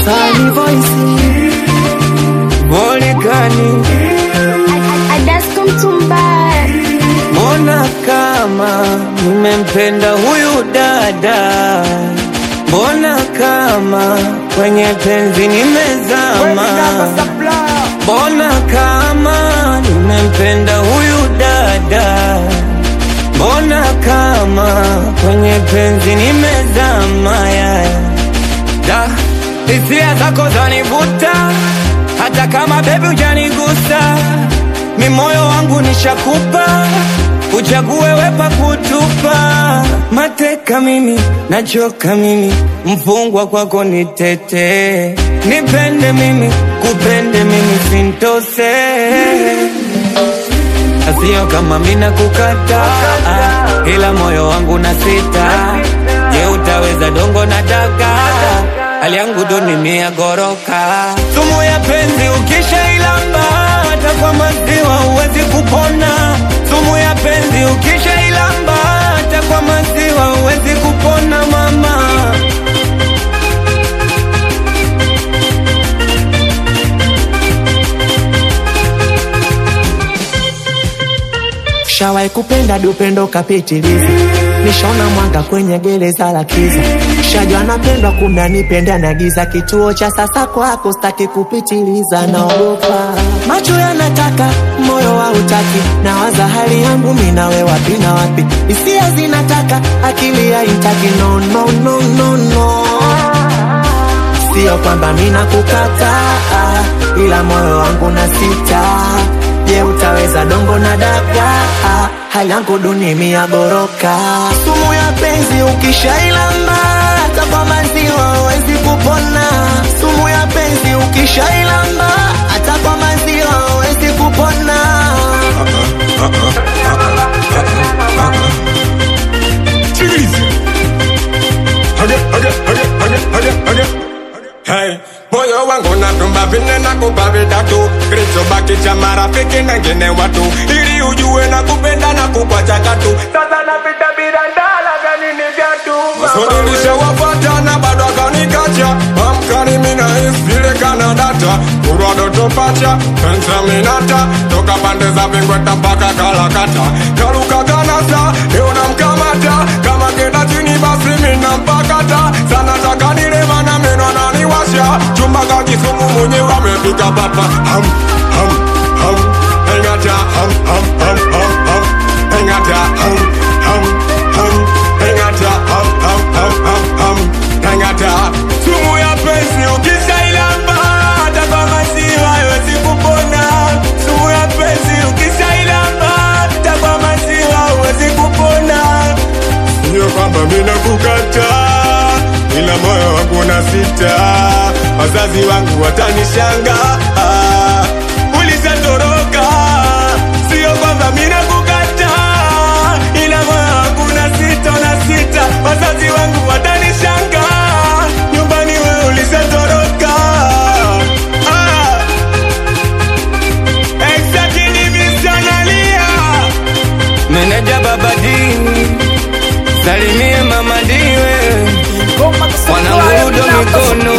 Kani voice Volikani, Adasko Mtumba, mbona kama nimempenda huyu dada, mbona kama kwenye penzi nimezama, mbona kama nimempenda huyu dada, mbona kama kwenye penzi nimezama yeah. Da, hisia zako zanivuta hata kama bebi hujanigusa, mi moyo wangu nishakupa, uchague wepa kutupa. Mateka mimi, nachoka mimi, mfungwa kwako nitete, nipende mimi, kupende mimi, sintose Asio kama mina kukata ila moyo wangu na sita. Je, utaweza dongo na daga? Hali yangu duni mia goroka. Sumu ya penzi ukishailamba, hata kwa maziwa huwezi kupona. Sumu ya penzi ukishailamba, hata kwa maziwa huwezi kupona mama. Shawai kupenda dupendo kapitiliza, nishona mwanga kwenye gereza la kiza. Shajua napendwa kumbe anipenda na giza, kituo cha sasa kwako staki kupitiliza, naogopa macho yanataka moyo hautaki, nawaza hali yangu mimi nawe wapi na wapi, hisia zinataka akili haitaki, no, no, no, no, no. Sio kwamba mina kukataa, ila moyo wangu na sita. Je, utaweza dongo na daga? Hali yangu duni mia goroka. Sumu ya penzi ukishailamba, hata kwa maziwa huwezi kupona. Sumu ya penzi ukishailamba, hata kwa maziwa huwezi kupona. Sikiliza. Hage, hage, hage, hage, hage, hage. Hey, moyo wangu natumba vine na kupa vidatu kilichobaki cha marafiki na ngine watu ili ujue na kupenda na kukwacha katu sasa napita bila ndala gani ni vyatu Masodilisha wafata na bado akanikacha Amkani mina isile kana data Kurwa doto pacha Pensa minata Toka pande za vingweta mpaka kalakata Kaluka kanasa Leo namkamata Kama kenda chini basi mina mpakata Sana taka nilema na meno ananiwasha Chumba kakisumu mwenye wamepika papa Ham, ham, ham Engata, ham, ham, ham, ham, ham Engata, ham, ham, ham Engata, ham, ham, ham, ham, ham Engata Sumu ya penzi ukishailamba Hata kwa maziwa haiwezi kupona Sumu ya penzi ukishailamba Hata kwa maziwa huwezi kupona Sio kwamba mina kukata ila moyo wangu na sita, wazazi wangu watanishanga. Ulishatoroka, sio kwamba mina kukata ila moyo wangu na sita, na sita, wazazi wangu watanishanga. Nyumbani wewe ulishatoroka. Ah. Exactly, nimesanalia. Meneja baba dini, salimie mama diwe, wanangudo mikono